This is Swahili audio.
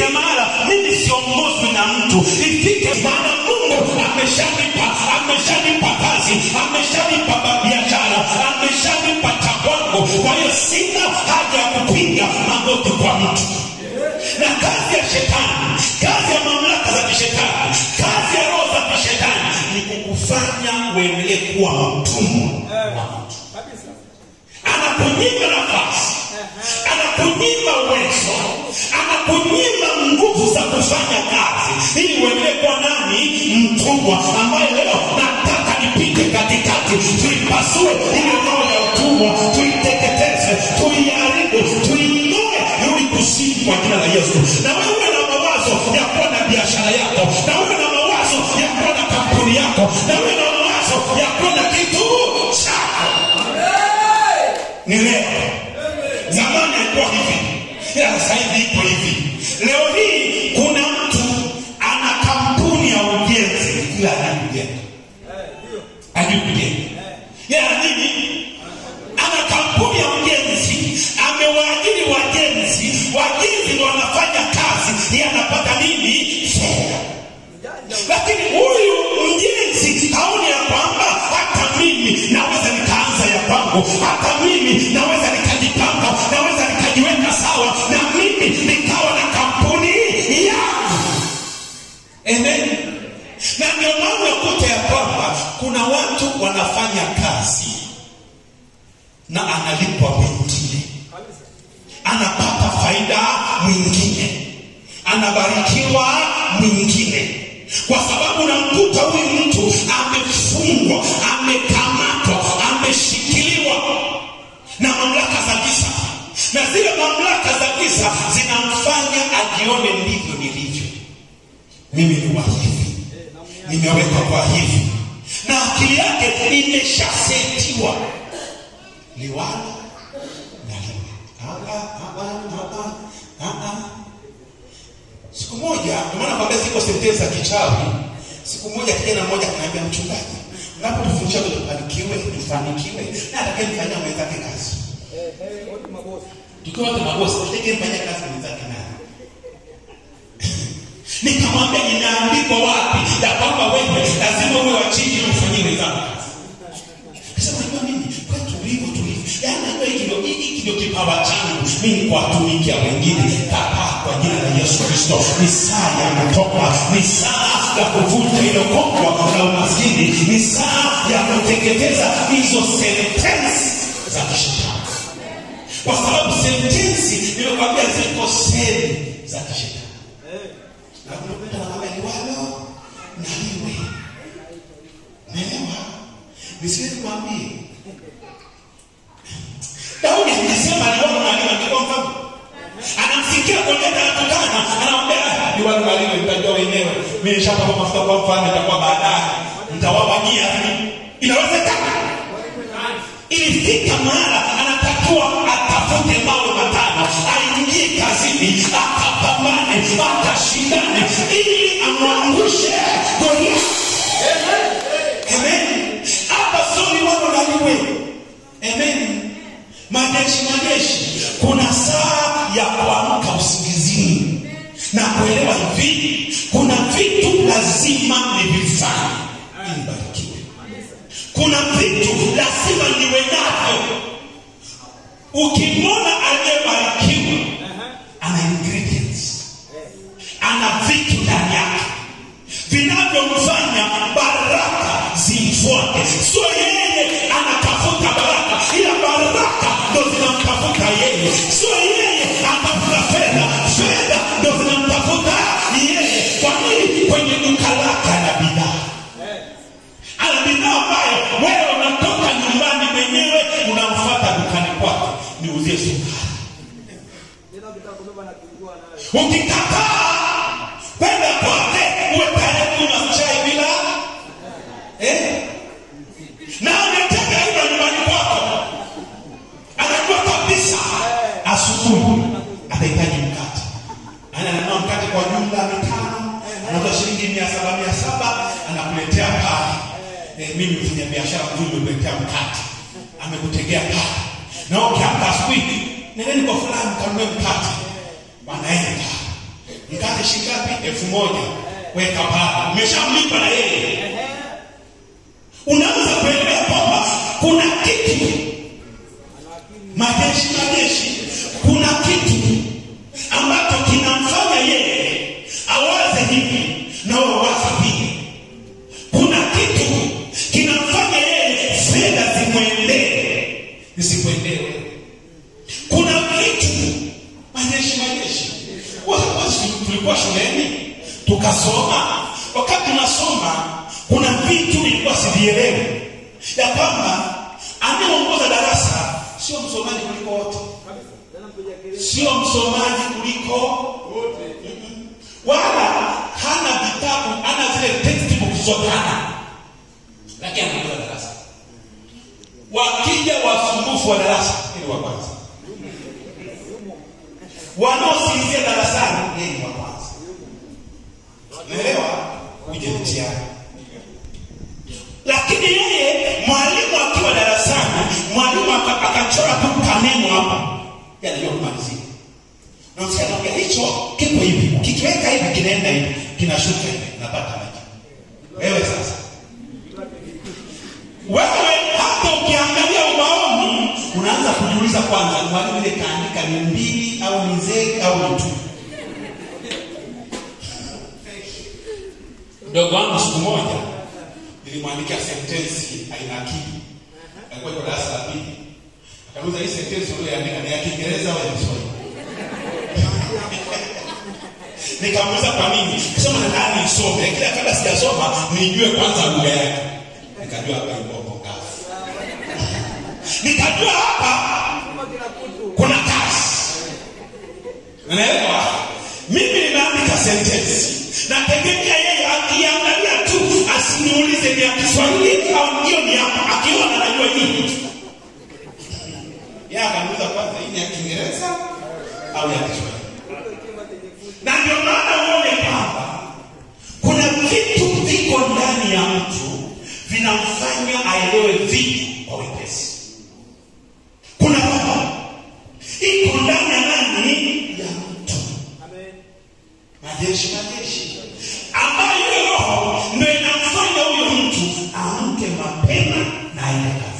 ifike mahala mimi siongozwi na mtu ifike maana mungu ameshanipa ameshanipa kazi ameshanipa biashara ameshanipa cha kwangu kwa hiyo sina haja ya kupiga magoti kwa mtu na kazi ya shetani kazi ya mamlaka za kishetani kazi ya roho za kishetani ni kukufanya uendelee kuwa mtumwa wa mtu anakunyima nafasi anakunyima uwezo anakunyima nguvu za kufanya kazi ili uendelee kuwa nani mtumwa ambaye leo nataka nipite katikati tuipasue ile roho ya utumwa tuiteketeze tuiharibu tuinue rudi kusini kwa jina la yesu na wewe na mawazo ya kuwa na biashara yako na wewe na mawazo ya kuwa na kampuni yako na wewe na mawazo ya kuwa na kitu chako ni leo zamani alikuwa hivi ila sasa hivi iko hivi leo hii kuna mtu ana kampuni ya ujenzi ila hajui kujenga hajui kujenga yeye ana nini ana kampuni ya ujenzi amewaajiri wajenzi wajenzi ndo wanafanya kazi yeye anapata nini fedha lakini huyu mjenzi haoni ya kwamba hata mimi naweza nikaanza ya kwangu hata mimi naweza nikajipanga naweza nikajiweka sawa na mimi nikawa na kampuni yangu amen na ndio maana unakuta ya kwamba kuna watu wanafanya kazi na analipwa mwingine anapata faida mwingine anabarikiwa mwingine kwa sababu unamkuta huyu mtu amefungwa amekamatwa ameshikiliwa na mamlaka za giza na zile mamlaka za giza zinamfanya ajione ndivyo nilivyo mimi ni wa hivi nimewekwa kwa hivi na akili yake imeshasetiwa liwala na liwe Ah, ah, ah, ah, ah, ah, ah. siku moja ndio maana kwambia ziko sentensi za kichawi siku moja kijana mmoja kanaambia mchungaji unapotufundisha tufanikiwe tufanikiwe na atakayemfanyia mwenzake kazi tukiwa wote mabosi atakayemfanyia kazi mwenzake naye nikamwambia inaandikwa wapi ya kwamba wewe lazima uwe wa chini ili ufanyie wenzako kazi Kasema unajua mimi kwetu tulivyo tulivyo. Yaani najua hiki ndio hiki ndio kipawa changu. Mimi ni kuwatumikia wengine. Kataa kwa jina la Yesu Kristo. Ni saa ya kutoka. Ni saa ya kuvunja ile kongwa la umaskini. Ni saa ya kuteketeza hizo sentensi za kishetani. Kwa sababu sentensi nimekwambia ziko seli za kishetani. Na kunakuta wanakwambia liwalo na liwe. Naelewa? nisiwezi kuambia daudi alisema aliona mwalimu angekuwa mfalme anamsikia koleta anatukana anamwambia liwalo mwalimu mtajua wenyewe mi nishapaka mafuta kwa mfalme itakuwa baadaye mtawawajia inawezekana ilifika mahala anatakiwa atafute mawe matano aingie kazini akapambane akashindane ili amwangushe goliathi Amen. Hapa sio liwalo na liwe. Amen. Majeshi majeshi, kuna saa ya kuamka usingizini na kuelewa hivi, kuna vitu lazima nivifanye ili nibarikiwe. Kuna vitu lazima niwe navyo. Ukimwona aliyebarikiwa ana ingredients, ana vitu ndani yake vinavyomfanya baraka zimfuate. Sio yeye anatafuta baraka, ila baraka ndo zinamtafuta yeye. Sio yeye atafuta fedha, fedha ndo zinamtafuta yeye. Kwa nini? Kwenye duka lake ana bidhaa, ana bidhaa ambayo wewe unatoka nyumbani mwenyewe unamfuata dukani kwake, niuzie sukari. Ukikataa kwenda kwake uwe tayari kunywa chai bila eh? na ameteka hivyo nyumbani kwako, anajua kabisa asubuhi atahitaji mkate, ananunua mkate kwa jumla mitano, anauza shilingi mia saba mia saba anakuletea pale. Eh, mimi mfanya biashara mzuri nimekuletea mkate, amekutegea pale, na ukiamka asubuhi, nendeni kwa fulani kanunue mkate, wanaenda shingapi elfu moja weka pale umeshamlipa na yeye unaweza kuelewa kwamba kuna kitu majeshi majeshi kuna kitu ambacho kinamfanya yeye awaze hivi na wawaza hivi kuna kitu kinamfanya yeye fedha zimwendee zisikwendee kuna kitu majeshi majeshi wasi tulikuwa shuleni tukasoma wakati tunasoma kuna vitu ilikuwa sivielewe ya kwamba anayeongoza darasa sio msomaji kuliko wote sio msomaji kuliko Mm-mm. wala hana vitabu hana zile textbook zote hana lakini anaongoza darasa wakija wasumbufu wa darasa ili wa kwanza wanaosinzia darasani yeye ni wa kwanza naelewa uje mtihani lakini yeye mwalimu akiwa darasani mwalimu aka- akachora tu kaneno hapa Yeye anajua kumalizia na msikanaambia hicho kipo hivi kikiweka hivi kinaenda hivi kinashuka hivi napata maji wewe sasa wewe hata ukiangalia ubaoni unaanza kujiuliza kwanza mwalimu ile kaandika ni mbili au ni zee au ni tu mdogo wangu siku moja nilimwandikia sentensi aina akili alikuwa iko darasa la pili akauliza hii sentensi ulioandika ni ya kiingereza au ya kiswahili nikamuuliza kwa nini kisema nadhani nisome lakini kabla sijasoma nijue kwanza lugha yake nikajua hapa iboko kazi nikajua hapa kuna kazi unaelewa mimi nimeandika sentensi nategemea yeye akiangalia tu asiniulize ni ya kiswahili au hiyo ni hapa akiona anajua nini yeye akaniuliza kwanza hii ni ya kiingereza au ya kiswahili na ndio maana uone kwamba kuna vitu viko ndani ya mtu vinamfanya aelewe vitu kwa wepesi kuna roho iko ndani ya nani ya mtu majeshi majeshi ambayo hiyo roho ndo inamfanya huyo mtu amke mapema na aende kazi